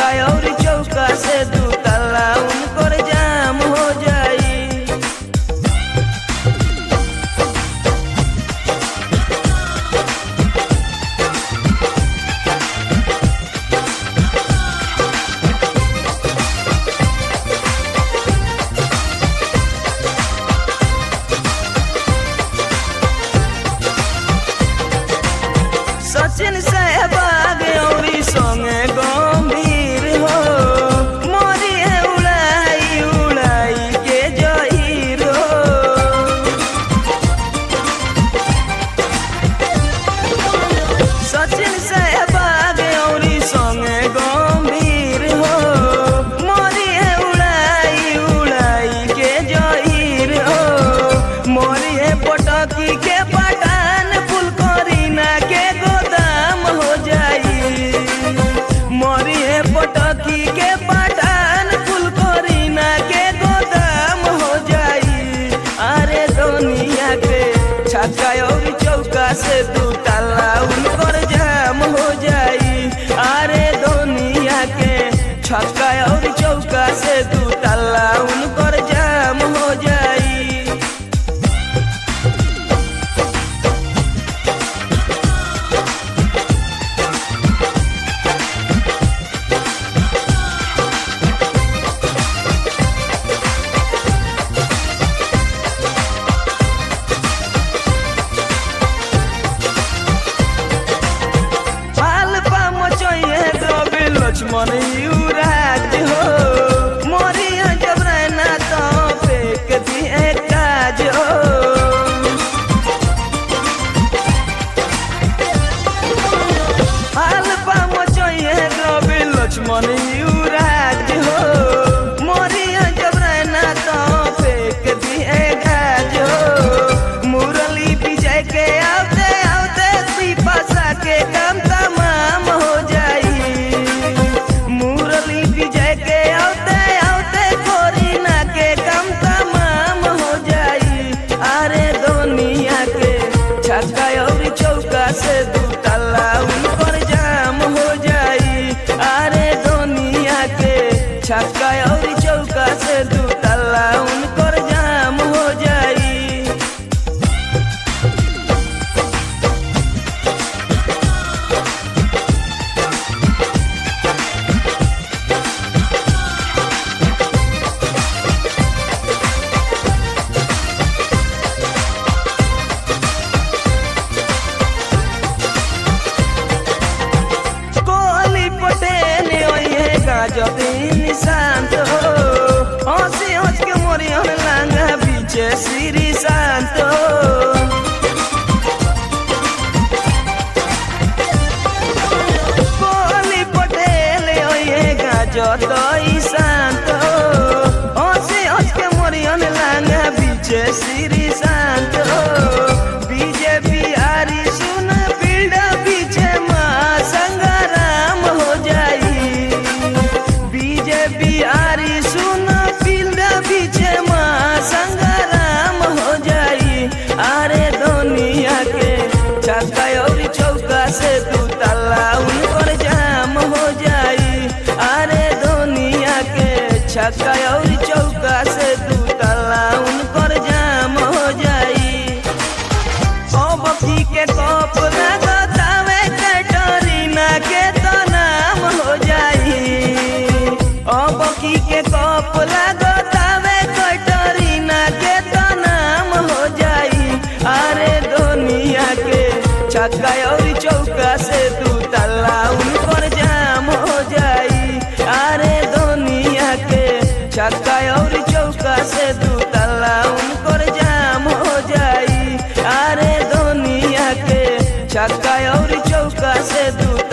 छक्का और चौका से दू ताला उनकर जाम हो जाई सचिन सहबाग औरी संगे गंभीर हो मोरी है उड़ाई उड़ाई के जहीर हो सचिन सहबाग औरी संगे गंभीर हो मोरी है उड़ाई उड़ाई के जहीर हो मोरी है पटकी के पठान फुल करीना के गोदाम हो जाई मोरी है पटकी के पठान फुल करीना के गोदाम हो जाई अरे दुनिया के छक्का और चौका से दू ताला उनकर जाम हो जाई अरे दुनिया के छक्का और चौका से दू ताला उनकर जाम हो जाई पाल पाम चाहिए द्रव्य लक्ष्मण युवराज हो मोरिया जब रहना तो फेंक दिए काज हो पाल पाम चाहिए द्रव्य लक्ष्मण युवराज हो मोरिया जब रहना तो फेंक दिए काज हो मुरली विजय के आते आते पिपासा के काम तमाम हो जाई मुरली विजय के आते आते कोरिना के काम तमाम हो जाई अरे दुनिया के छक्का और चौका से दू ताला उनकर जाम हो जाई अरे दुनिया के छक्का और चौका से दू ताला उनकर जाम हो जाई कोहली पटेल ओहे गाजबीन शांत हो हंसी हंस के मोरी हम लांगा बीचे श्री शांत हो कोहली पटेल ओहे गाजतई शांत हो हंसी हंस के मोरी हम लांगा बीचे श्री शांत हो बीजेपी आरी सुन फील्ड पीछे माँ संग्राम हो जाई बीजेपी आरी सुन फील्ड पीछे माँ संग्राम हो जाई अरे दुनिया के छक्का और चौका से दू ताला उनकर जाम हो जाई अरे दुनिया के छक्का और चौका से दू ताला उनकर जाम हो जाई अब की के कप लगतावे कैटरीना के तो नाम हो जाई अब की के कप लगतावे कैटरीना के तो नाम हो जाई अरे दुनिया के छक्का और चौका से दू ताला उनकर जाम हो जाई अरे दुनिया के छक्का और चौका से दू ताला उनकर जाम हो जाई अरे दुनिया के छक्का और चौका से दू